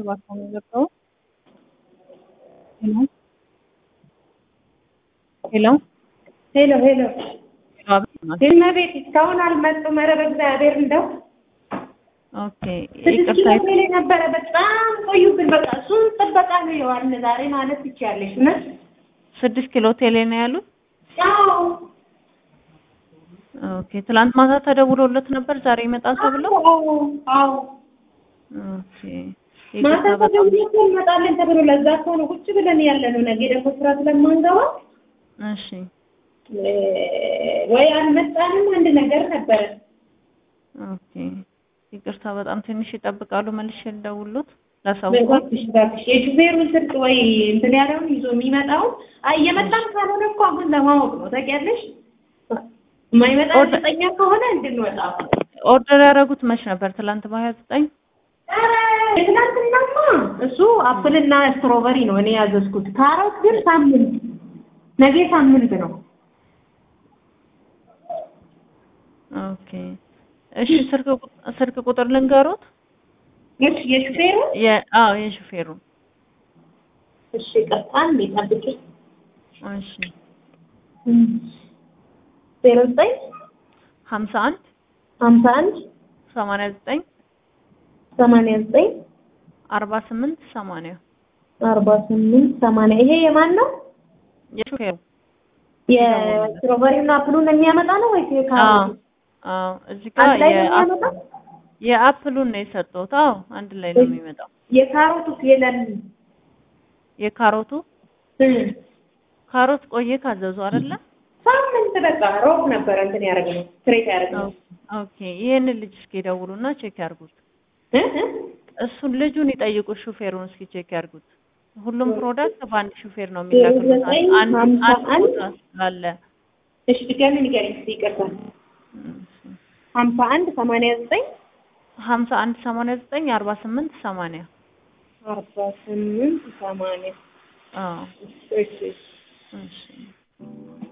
እባክዎ የሚገባው ሄሎ ሄሎ ሄሎ ሄሎ እመቤት እስካሁን አልመጡም። ኧረ በእግዚአብሔር እንደው ኦኬ ስድስት ይቅርታ ኪሎ ቴሌ ነበረ በጣም ቆዩብን። በቃ እሱን ጥበቃ ነው የዋልን ዛሬ ማለት ትችያለሽ። እውነት ስድስት ኪሎ ቴሌ ነው ያሉት አዎ ኦኬ ትላንት ማታ ተደውሎለት ነበር ዛሬ ይመጣል ተብሎ አዎ አዎ ኦኬ ማታ ይቅርታ በጣም ተደውሎ እኮ እንመጣለን ተብሎ ለዛ እኮ ነው ቁጭ ብለን ያለ ነው። ነገ ደግሞ ስራ ስለማንገባ እሺ እ ወይ አልመጣንም አንድ ነገር ነበረ። ኦኬ ይቅርታ በጣም ትንሽ ይጠብቃሉ መልሼ ልደውልሎት ላሳውቅዎት እባክሽ እባክሽ የሹፌሩን ስልክ ወይ እንትን ያለውን ይዞ የሚመጣውን አይ እየመጣም ካልሆነ እኮ አሁን ለማወቅ ነው ታውቂያለሽ። የማይመጣ ኦርደ- እርግጠኛ ከሆነ እንድንወጣ ኦርደር ያደረጉት መች ነበር ትላንት በሀያ ዘጠኝ ኧረ ትናንትናማ እሱ አፕልና ስትሮበሪ ነው እኔ ያዘዝኩት። ካሮት ግን ሳምንት ነገ ሳምንት ነው። ኦኬ እሺ ስልክ ቁ- ስልክ ቁጥር ልንገሮት እሺ የሹፌሩ የ አዎ የሹፌሩ እሺ ቀጥታ እንዴ ጠብቂ እሺ ዜሮ ዘጠኝ ሀምሳ አንድ ሀምሳ አንድ ሰማንያ ዘጠኝ ሰማንያ ዘጠኝ አርባ ስምንት ሰማንያ አርባ ስምንት ሰማንያ ይሄ የማን ነው? የሹፌሩ የስትሮበሪና አፕሉን የሚያመጣ ነው ወይስ አዎ የካሮት? አዎ እዚህ ጋር አንድ ላይ ነው የአፕ- የሚያመጣው? የአፕሉን ነው የሰጠሁት አዎ አንድ ላይ ነው የሚመጣው የካሮቱስ የለም? የካሮቱ እም። ካሮት ቆየ ካዘዙ አይደለ ሳምንት በቃ ሮብ ነበረ እንትን ያደረግነው ስትሬት ያደረግነው ኦኬ ይሄንን ልጅ እስኪ ደውሉና ቼክ ያርጉት እ እ? እሱን ልጁን ይጠይቁ ሹፌሩን እስኪ ቼክ ያርጉት ሁሉም ፕሮዳክት በአንድ ሹፌር ነው የሚላክሉት ዘጠኝ አንድ ሀምሳ አንድ አንድ ቦታ ስላለ እሺ ድጋሚ ንገሪኝ እስኪ ይቅርታ ሀምሳ አንድ ሰማንያ ዘጠኝ ሀምሳ አንድ ሰማንያ ዘጠኝ አርባ ስምንት ሰማንያ አርባ ስምንት ሰማንያ አዎ እሺ እሺ እሺ